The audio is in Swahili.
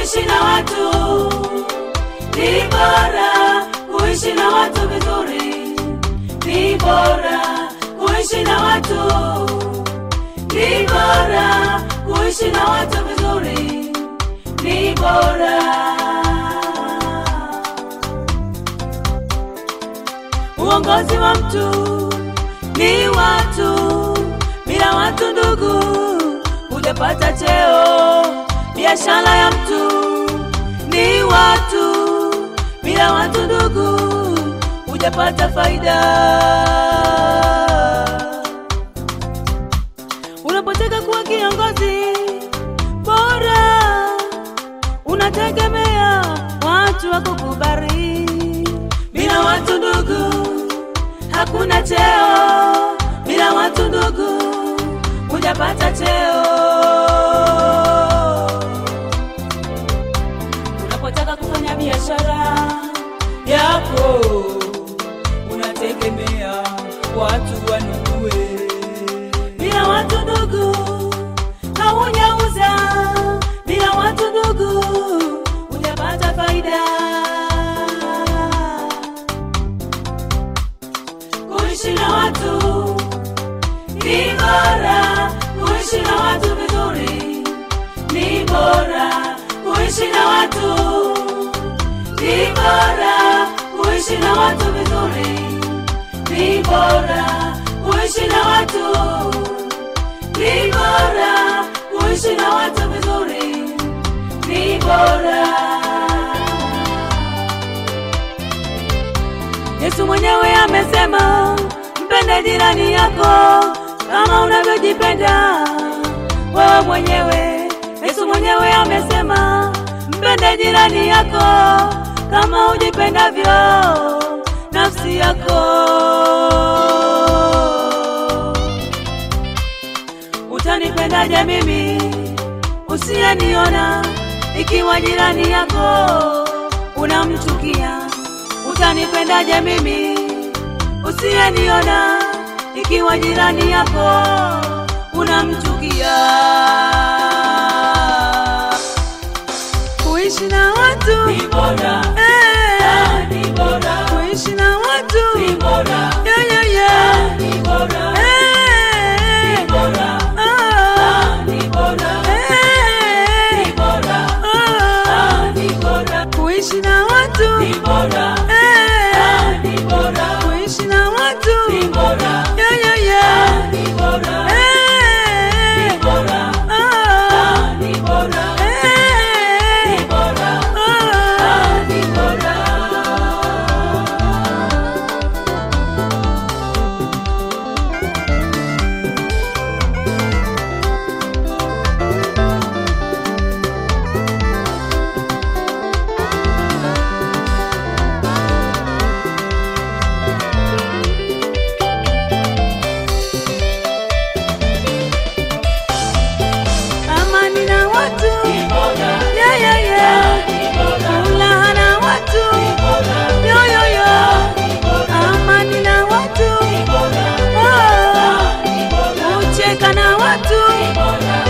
kuishi na watu ni bora kuishi na watu vizuri ni bora kuishi na watu ni bora kuishi na watu vizuri ni bora uongozi wa mtu ni watu bila watu ndugu hujapata cheo biashara ya mtu ni watu bila watu ndugu hujapata faida unapotaka kuwa kiongozi bora unategemea watu wakukubali bila watu ndugu hakuna cheo bila watu ndugu hujapata cheo unapotaka kufanya biashara yako unategemea watu wanunue bila watu ndugu haujauza bila watu ndugu hujapata faida kuishi na watu ni bora kuishi na watu vizuri ni bora kuishi na watu ni bora kuishi na watu vizuri ni bora kuishi na watu ni bora kuishi na watu vizuri ni bora yesu mwenyewe amesema mpende jirani yako kama unavyojipenda wewe mwenyewe yesu mwenyewe amesema mpende jirani yako kama ujipendavyo nafsi yako utanipendaje mimi usiyeniona ikiwa jirani yako unamchukia utanipendaje mimi usiyeniona ikiwa jirani yako unamchukia kuishi na watu Ni bora, eh, ah, ni bora, kuishi na watu ni bora, yeah, yeah, yeah. ni bora, Eh, ni bora, ah, ah, ni bora, eh, ni bora, ah, ah, ni bora, kuishi na watu ni bora, eh, ah, ni bora, kuishi na watu ni bora, yeah, yeah, yeah. ni bora, Eh, ni bora, ah, ah, ni bora, eh, ni bora, ah. ah, ni bora. amani na watu Ni bora, yeah, yeah, yeah. ni bora, furaha na watu ni bora, yo, yo, yo. ni bora, amani na watu ni bora, oh. ni bora, kucheka na watu ni bora,